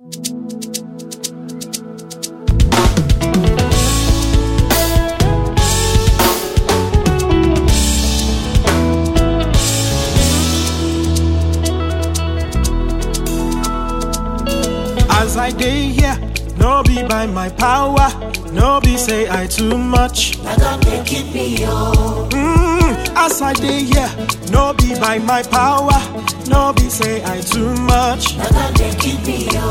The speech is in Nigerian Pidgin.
As I day here, no be by my power, no be say I too much. Na God dey keep me oh. Mm, as I day here, no be by my power, no be say I too much. Na God dey keep me oh.